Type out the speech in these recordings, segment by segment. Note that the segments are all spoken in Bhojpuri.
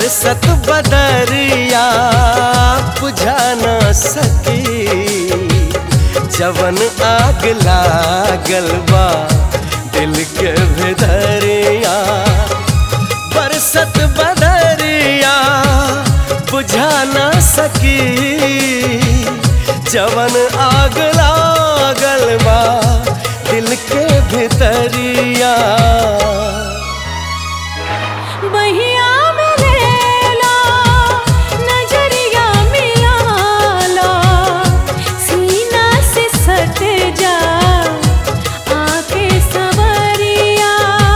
बरसत बदरिया बुझा न सकी जवन आग लागल बा दिल के भीतरिया बरसत बदरिया बुझा न सकी जवन आग लागल बा दिल के भीतरिया बहिया में लेला नजरिया मिलाला सीना से सट जा आके सवरिया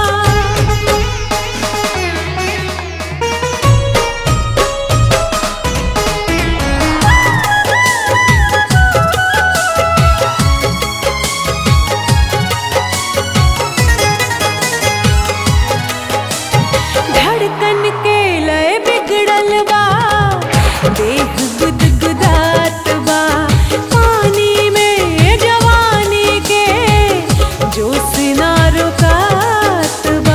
धड़कन के लय बिगड़ल बा देह गुदगुदात बा पानी में जवानी के जोश ना रुकात बा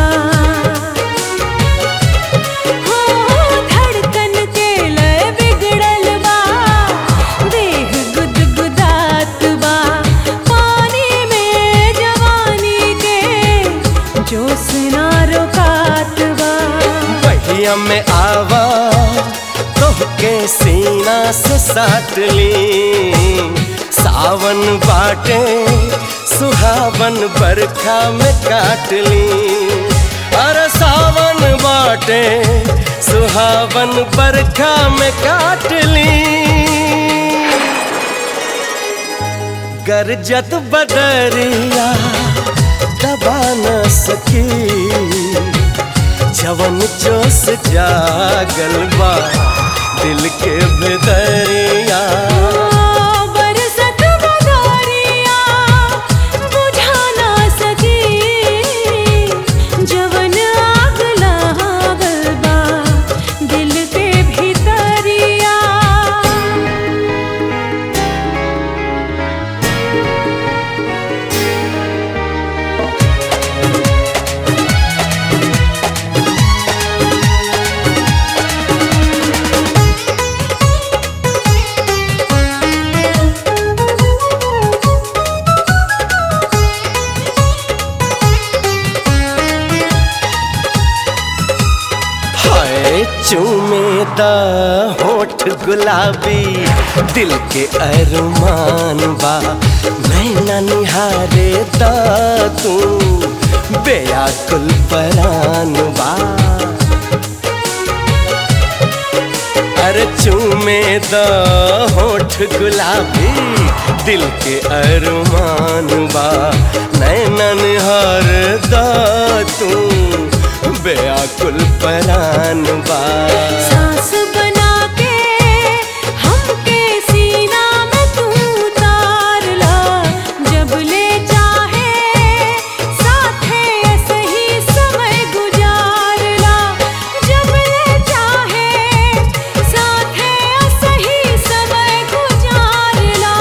हो धड़कन के लय बिगड़ल बा देह गुदगुदात बा पानी में जवानी के जोश ना रुकात बा बहिया में आवा तोहके सीना से साट ली सावन बाटे सुहावन बरखा में काट ली अरे सावन बाटे सुहावन बरखा में काट ली गरजत बदरिया दबा न सकी जवन जोश जागल बा दिल के भीतरिया बरसत बदरिया बुझा ना सकी जवन आग लागल बा दिल के भीतरिया हाय चूमे दा होठ गुलाबी दिल के अरमान बा नैना निहारे दा तू बेयाकुल परान बा अरे चूमे दा होठ गुलाबी दिल के अरमान बा नैना निहार दा तू बेयाकुल परान बा सांस बना के हमके सीना में तू उतार ला जब ले चाहे साथे सही समय गुजार ला जब ले चाहे साथे सही समय गुजार ला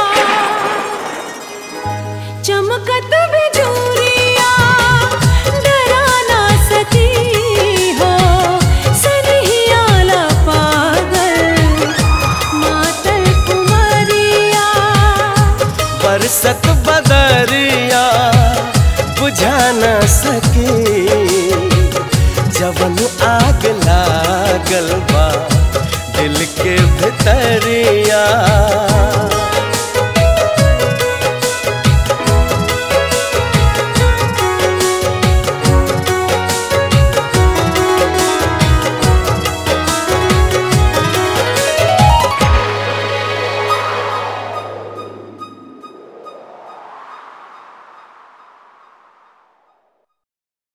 चमकत बिजूरिया डरा ना सकी हो सनहियाला पागल मातल कुमारिया बरसत बदरिया बुझा न सके जवन आग लागल बा दिल के भीतरिया